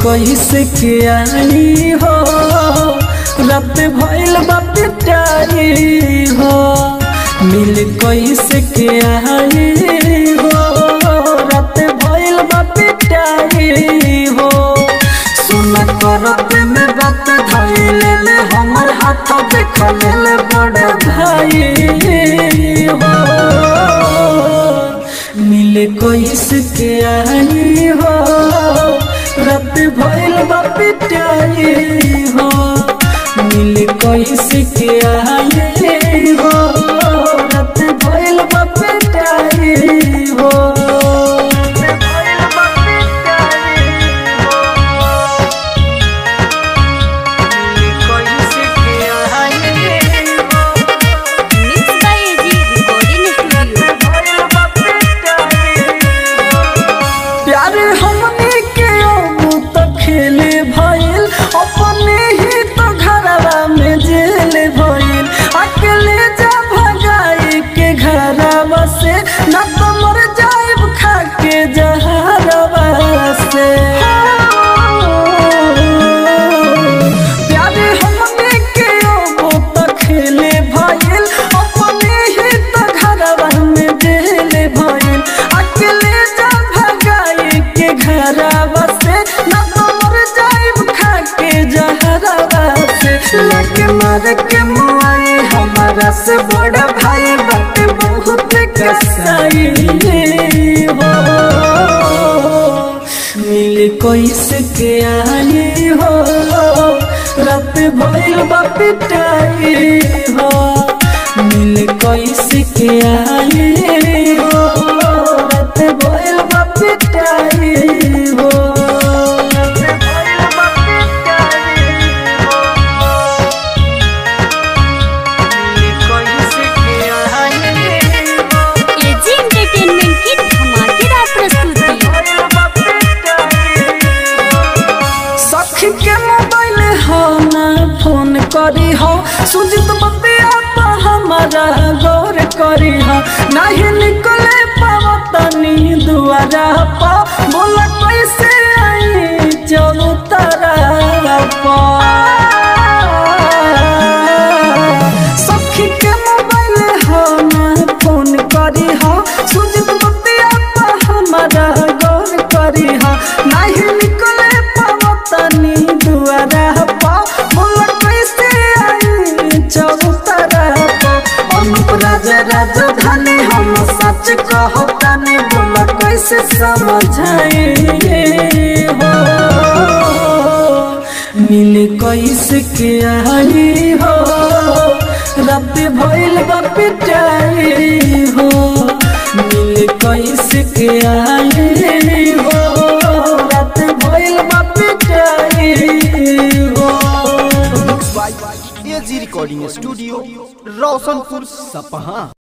कैसे के आई हो रात भइल बा पिटाई हो मिल कैसे के आई हो रात भइल बा पिटाई हो सुन करत में बात धइले ले हमर हाथ देख ले बड़ भाई हो मिले कैसे के आई हो रात भइल बा पिटाई हो मिले कैसे के आई हो रात भइल बा पिटाई हो भइल बा पिटाई हो कैसे के आई हो mix by AG recording studio प्यार हमने के अब तो खेले भइल अपने ही तो घरवा में जेल भइल अकेले जा भगाई के घरवा से न तो मर जाइब खा के जहरवा से प्यार हमने के अब तो खेले भइल अपने ही तो घरवा में जेल भइल अकेले जा भगाई के घरवा से न तो मर जाइब खा के जहरवा से लगे मार के मुआई हमारा से बड़ा भाई बात बहुत कसाई हो मिल कैसे के आई हो रात भइल बा पिटाई हो मिल कैसे के आई हो रात भइल बा पिटाई हो रात भइल बा पिटाई हो मिल कैसे के आई हो एजी एंटरटेनमेंट की धमाकेदार प्रस्तुति सखी के मोबाइल हो ना फोन करी हो सुजित बतिया तो हमारा गौर करी हो नहीं निकले पावतनी दुआरा पा बोला कैसे आई चलो तारा पा सखी के मोबाइल हो ना फोन करी हो सुजित बतिया तो हमारा गौर करी हो नहीं निकले पावतनी दुआरा पा बोला कैसे आई चौतरा पा अनुप राजा राजधानी हम सच कहतानी बोला कैसे समझाए हो मिल कैसे के आई हो रात भइल बा पिटाई हो मिल कैसे के आई हो रात भइल बा पिटाई हो एजी रिकॉर्डिंग स्टूडियो रोशनपुर सपहा